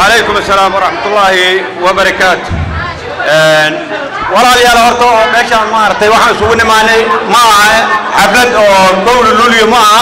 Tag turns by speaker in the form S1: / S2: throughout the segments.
S1: وعليكم السلام ورحمة الله وبركاته walaalayaal horta oo meeshaan maaragtay waxaan isugu nimaanay ma aha xaflad oo gowla luliyo ma aha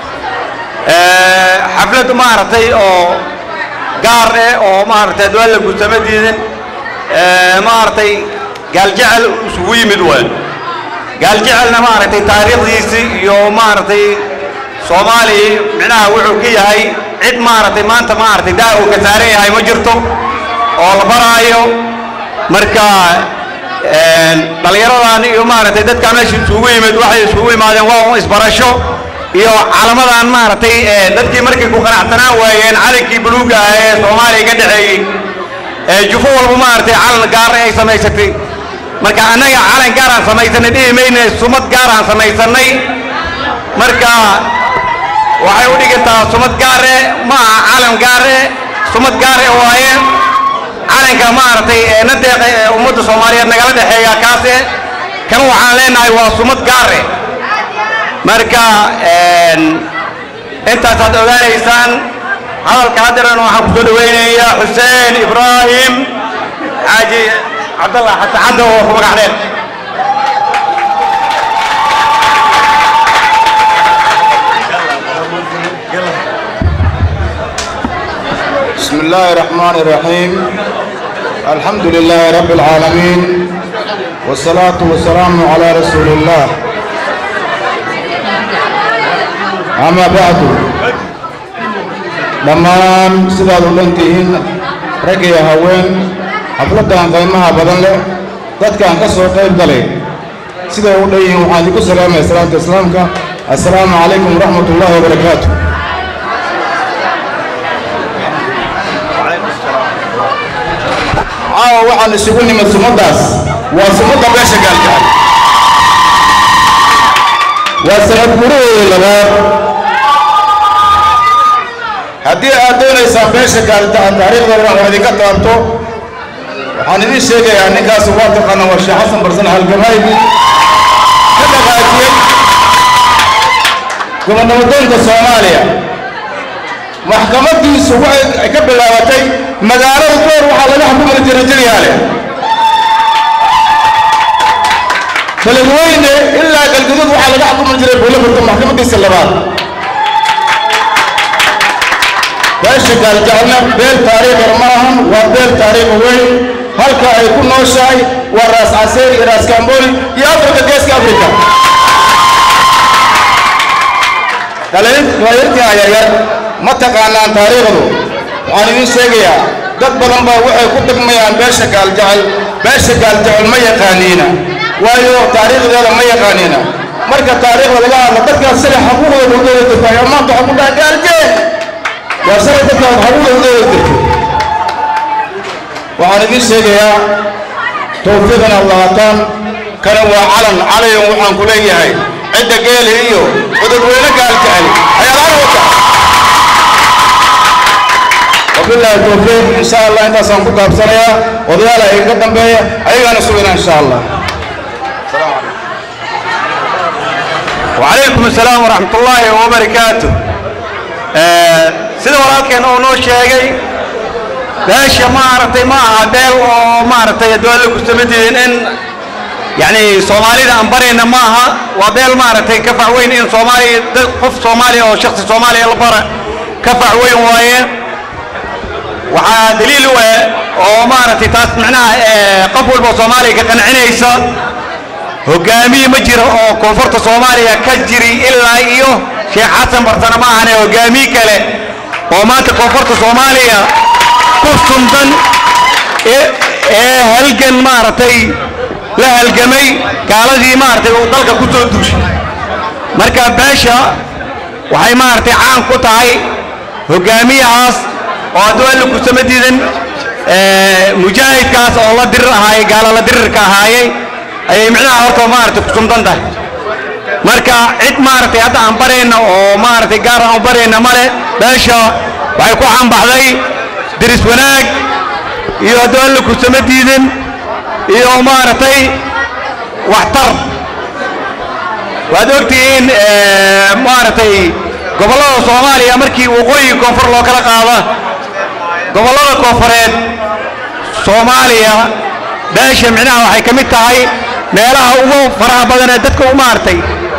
S1: xaflad maaragtay oo gaar eh oo maaragtay adwaan la gursama diidan maaragtay gaaljecel isugu yimid waay gaaljecelna maaragtay taariikhdiisii iyo maaragtay soomaaliya micnaha wuxuu ka yahay cid maaragtay maanta maaragtay daa uu ka saaran yahay ma jirto oo la baraayo marka dhallinyaradan iyo maaragtay dadkaa meesha isugu yimid waxay isugu yimaadeen waa un isbarasho iyo calamadan maaragtay dadkii markay ku qanacsanaan waayeen calankii buluuga ah ee soomaaliya ka dhexeeyey jufo walba maaragtay calan gaar ay samaysatay marka annaga calan gaaraan samaysanay dhihi mayne sumad gaaraan samaysanay marka waxay u dhigantaa sumad gaare ma aha calan gaare sumad gaare waaye calanka maaragtay ee na deeqa ee ummadda soomaaliyeed nagala dhexeeya kaase kan waxaan leenahay waa sumad gaare marka intaasaad ogaanaysaan hadalka hadderan waxaan kusoo dhaweynayaa xuseen ibraahim xaaji cabdallah xasan xadda oo ku magac dheer
S2: بسم الله الرحمن الرحيم الحمد لله رب العالمين والصلاة والسلام على رسول الله أما بعد dhammaan sidaad u dhantihiin rag iyo haween xafladdan qiimaha badan leh dadkaan ka soo qayb galay siday u dhan yihiin waxaan idinku salaamaya salaamta islaamka assalaamu calaykum waraxmat ullaahi wabarakaatu caawa waxaan isugu nimid sumaddaas waa sumadda beesha gaalgacal waa sanad gudaheeda labaad haddii aad doonaysaan beesha gaalgacal taariikhdeeda wax idinka taabto waxaan idiin sheegayaa ninkaas waa taqaana waa sheekh xasan barsan halgamaygi ka dhaqaajiyey gobonnabadoonka soomaaliya maxkamadiisu waxay ka bilaabatay magaalada door waxaa laga xukumi jiray jiryaale beledweyne ilaa galgudud waxaa laga xukumi jiray buulaburta maxkamadiisa labaad beesha gaaljacelna beel taariikhir ma ahan waa beel taariikhi weyn halka ay ku nooshahay waa raas caseer iyo raas kamboni iyo afrika geeska afrika dhalinyartii yaryar ma taqaanaan taariikhdu waxaan idiin sheegayaa dad badan baa waxay ku degmayaan beesha gaaljecel beesha gaaljecel ma yaqaaniina waayo taariikhdeeda ma yaqaaniina marka taariikhda laga hadla dadkaas sida xaquuqdooda u dooda jirtay oo maanta waxaa ku dhaha gaaljeel waa shalay dadkaas xaquuqdooda u dooda jirtay waxaan idiin sheegayaa tawfiiqan allaataan kana waa calan calayan waxaan ku leeyahay cidda geeli iyo cudurweyne gaaljecel ayaa laga wata wabillahi tawfiiq insha allah intaasaan ku gaabsanayaa odayaala iga dambeeya ayagaana sugina insha allah
S1: وعليكم السلام ورحمة الله وبركاته sida walaalkeen oo noo sheegay beesha maaragtay ma aha beel oo maaragtay adwaalla ku samadiin in يعني soomaalida aan barayna ma aha waa beel maaragtay ka fac weyn in soomaaliya dad qof soomaaliya oo shakhsi soomaaliya la bara ka fac weyn waaye waxaa daliil u ah oo maaragtay taas macnaha qof walba soomaaliya ka qancinaysa hogaamiye ma jiro oo koonfurta soomaaliya ka jiri ilaa iyo sheekh xasan barsane ma ahane hogaamiye kale oo maanta koonfurta soomaaliya ku suntan ee halgan maaragtay la halgamay gaaladii maaragtay uu dalka ku soo duushay marka beesha waxay maaragtay caan ku tahay hogaamiyahaas oo adwaalla kusama diidan mujaahidkaas oo la dirir ahaayey gaala la dirirka ahaayey ayay micnaha horta maaragtay ku sumdan tahay marka cid maaragtay hadda aan barayna oo maaragtay gaar aan u barayna male beesha waxay ku caanbaxday diris wanaag iyo adwaalla kusama diidan iyo maaragtay waxtar waad ogtihiin maaragtay gobollada soomaaliya markii waqooyi koonfur loo kala qaada gobollada koofureed soomaaliya beesha micnaha waxay ka mid tahay meelaha ugu faraha badan ee dadka u maartay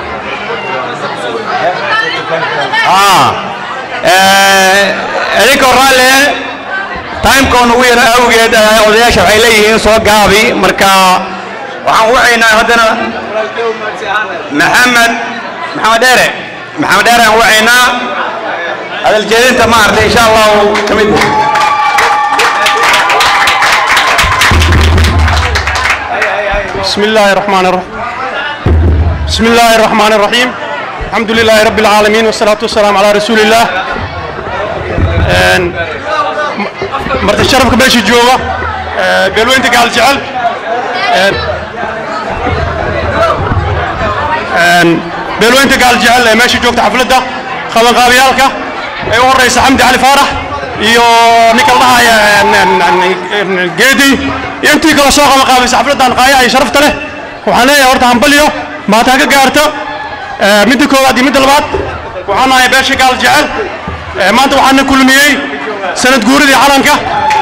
S1: idinkoo raalle timekoo nagu yar awgeed odayaasha waxay leeyihiin soo gaabi marka waxaan wacaynaa haddana maxamed maxamed dheere maxamed dheere aan wacaynaa hadal jeedinta maartay insha allahu ka mid
S3: بسم الله الرحمن الرحيم بسم الله الرحمن الرحيم الحمد لله رب العالمين والصلاة والسلام على رسول الله Een, m- marti sharafka meesha jooga ee, beelweynta gaal jecel Een, een, beelweynta gaal jecel ee meesha joogta xafladda qabanqaabiyaalka ee u horeysa xamdi cali faarax iyo ninka la dhahaya een, een, een, geedi iyo intii kale soo qabanqaabaysa xafladdan qaayaha iyo sharafta leh waxaan leeyahay horta hambaliyo maataan ka gaarto Ee, midda koowaad iyo midda labaad waxaan nahay beesha gaal jecel Ee, maanta waxaana kulmiyey sanad guuridii calanka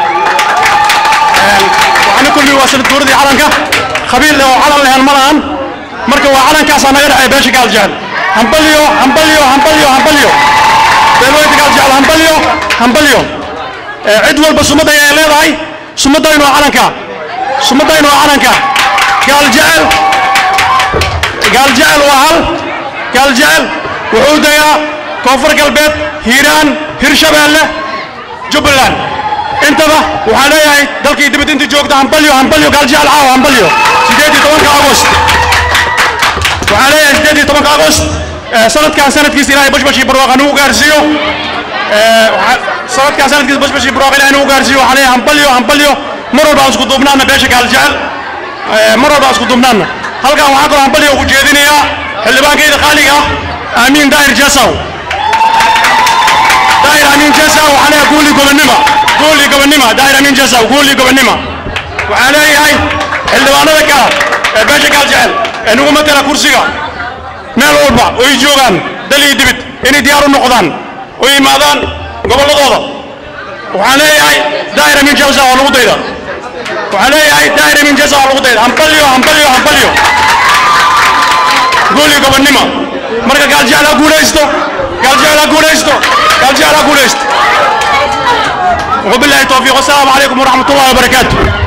S3: Een, waxaana kulmiyey waa sanad guuridii calanka qabiil oo calan lehen ma lahan marka waa calankaasaa naga dhexeeya beesha gaal jecel hambalyo hambalyo hambalyo hambalyo beelweynta gaal jecel hambalyo hambalyo Ee, cid walba sumadda ay leedahay sumaddaynu waa calanka sumaddaynu waa calanka gaal jecel gaal jecel waa hal gaal jecel wuxuu degaa koonfur galbeed hiiraan hirshabeelle jubbaland intaba waxaan leeyahay dalkii dibad inta joogta hambalyo hambalyo gaal jecel caawa hambalyo sideed iyo tobanka agost waxaan leeyahay sideed iyo tobanka agost ee, sanadkan sanadkiisa ilaahay bashbashii barwaaqa nagu gaarsiiyo ee, waxaa- sanadkan sanadkiisa bashbashii barwaaqa ilaahay nagu gaarsiiyo waxaan leeyahay hambalyo hambalyo mar walba aan isku duubnaana beesha gaal jecel Ee, mar walba aan isku duubnaana halkan waxaan kaloo hambalyo ugu jeedinayaa xildhibaankayda qaaliga ah aamiin daahir jasaw daahir amiin jasaw waxaan leeyahay guuli gobonnima guuli gobonnima daahir amiin jasaw guuli gobonnima waxaan leeyahay xildhibaanada kale ee beesha gaal jecel ee nagu matala kursiga meel walba oo ay joogaan dal iyo dibid inay diyaar u noqdaan oo yimaadaan gobolladooda waxaan leeyahay daahir amiin jasaw oo lagu dayda waxaan leeyahay daahir amiin jasaw oo lagu dayda hambalyo hambalyo hambalyo guuli gobonnimo marka gaal jecel ha guulaysto gaal jecel ha guulaysto gaal jecel ha guulaysto وبالله التوفيق والسلام عليكم ورحمة الله وبركاته